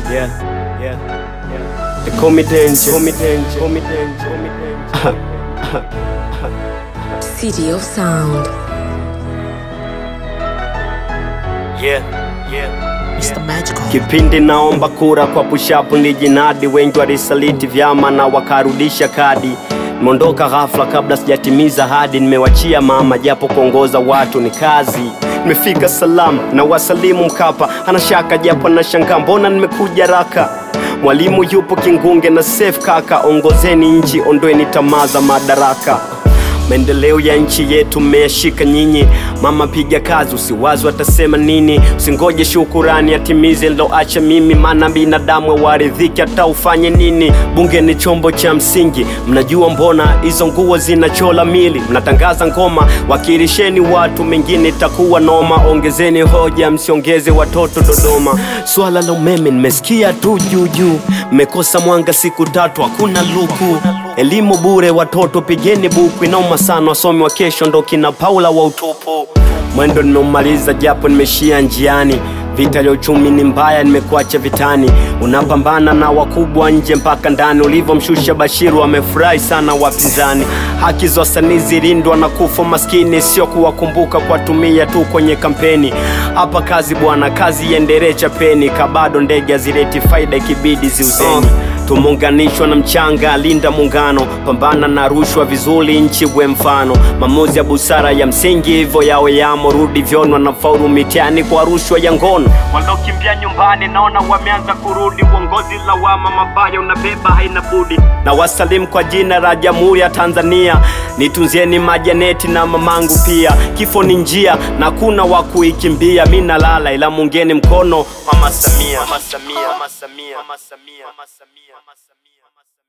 yeah, yeah, yeah. They call me danger, call me danger, call me danger, call me danger. City of Sound. Yeah, yeah. Mr. Magical. Kipindi naomba kura kwa pushapu nilijinadi, wengi walisaliti vyama na wakarudisha kadi. Nimeondoka ghafla kabla sijatimiza hadi, nimewachia mama japo kuongoza watu ni kazi. Nimefika salama na wasalimu Mkapa, ana shaka japo na shanga, mbona nimekuja raka. Mwalimu yupo Kingunge na safe kaka, ongozeni nchi, ondoeni tamaa za madaraka. Maendeleo ya nchi yetu mmeyashika nyinyi. Mama piga kazi, usiwazi watasema nini. Usingoje shukurani atimize niloacha mimi, maana binadamu waridhiki hata ufanye nini. Bunge ni chombo cha msingi, mnajua mbona hizo nguo zinachola mili. Mnatangaza ngoma, wakilisheni watu, mengine itakuwa noma. Ongezeni hoja, msiongeze watoto Dodoma. Swala la umeme nimesikia tu juu juu, mmekosa mwanga siku tatu, hakuna luku Elimu bure watoto, pigeni buku, inauma sana. Wasomi wa kesho ndo kina Paula wa utupu. Mwendo nimeumaliza japo nimeshia njiani. Vita ya uchumi ni mbaya, nimekuacha vitani. Unapambana na wakubwa nje mpaka ndani. Ulivyomshusha Bashiru wamefurahi sana wapinzani. Haki za wasanii zilindwa na kufa maskini, sio kuwakumbuka kuwatumia tu kwenye kampeni. Hapa kazi bwana, kazi iendelee chapeni, kabado ndege hazileti faida, ikibidi ziuzeni. Tumeunganishwa na mchanga, linda muungano, pambana na rushwa vizuri, nchi we mfano. Maamuzi ya busara ya msingi, hivyo yawe yamo, rudi vyonwa na faulu mitihani kwa rushwa ya ngono. Waliokimbia nyumbani naona wameanza kurudi, uongozi lawama mabaya unabeba haina budi. Na wasalimu kwa jina la Jamhuri ya Tanzania, nitunzieni majaneti na mamangu pia. Kifo ni njia na kuna wa kuikimbia, mi nalala ila mungeni mkono Mama Samia, Mama Samia, Mama Samia, Mama Samia, Mama Samia.